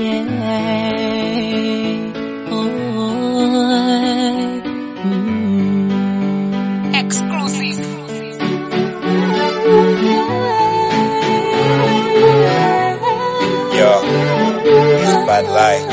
Yeah. Oh, mm. Exclusive. Yo, it's bad life.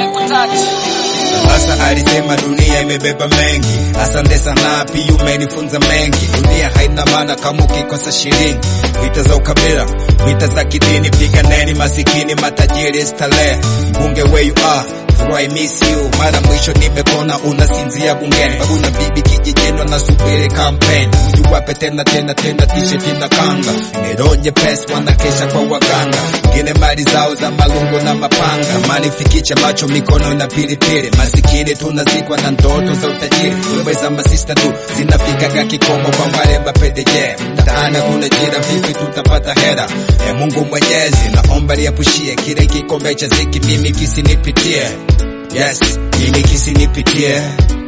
Sasa alisema dunia imebeba mengi, asante sana pia umenifunza mengi. Dunia haina maana kama ukikosa shilingi. Vita za ukabila, vita za kidini, piganeni masikini, matajiri, starehe. Bunge where you are I miss you. Mara mwisho nimekona unasinzia bungeni, babu na bibi kijijini wanasubiri kampeni. Ujiwape tena tena tena t-shirt na kanga, nironye pesa wanakesha kwa waganga, ngine mali zao za malungo na mapanga, mali fikicha macho mikono na pilipili. Masikini tunazikwa na ndoto za utajiri, wewe za masista tu zinafikaga kikomo kwa wale mapedeje. Mtaani kuna jira, vipi tutapata hera? E Mungu Mwenyezi, naomba liepushie kile kikombe cha ziki, mimi kisinipitie. Yes, mimi kisinipitie.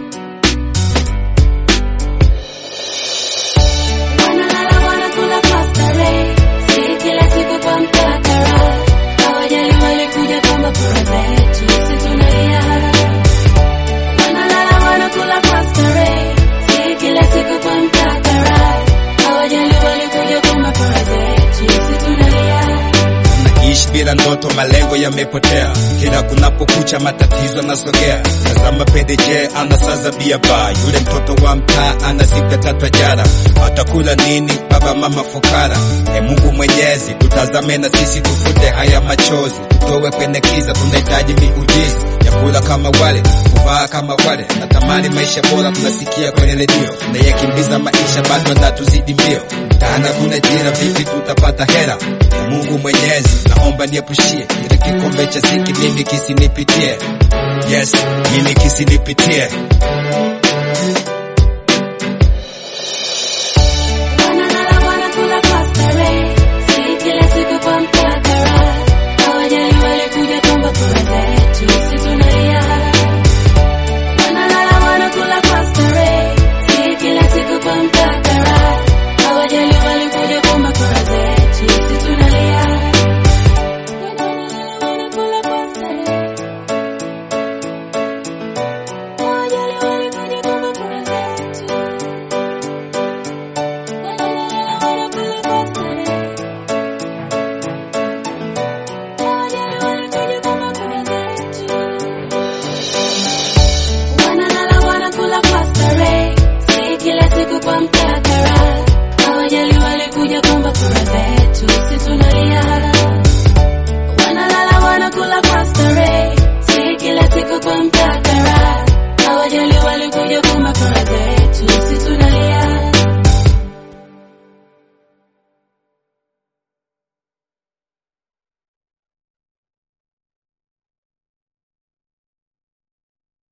Wanalala wanakula kwa starehe, si kila siku kwa mtakara. Hawajali walikuja kama kura zetu, sisi tunalia. Wanalala wanakula kwa starehe, si kila siku kwa mtakara. Hawajali walikuja kama kura zetu, sisi tunalia. Ishi bila ndoto, malengo yamepotea. Kila kunapokucha matatizo yanasogea. Tazama PDJ anasaza bia ba, yule mtoto wa mtaa anazika tatu jara. Atakula nini baba mama fukara? E Mungu Mwenyezi, tutazame na sisi tufute haya machozi, tutowe kwenye kiza. Tunahitaji miujiza ya kula kama wale, kuvaa kama wale. Natamani maisha bora, tunasikia kwenye redio na yakimbiza maisha, bado anatuzidi mbio. Mtaani kuna jira, vipi tutapata hera? E Mungu Mwenyezi, naomba niepushie kile kikombe cha ziki, mimi kisinipitie. Yes, mimi kisinipitie.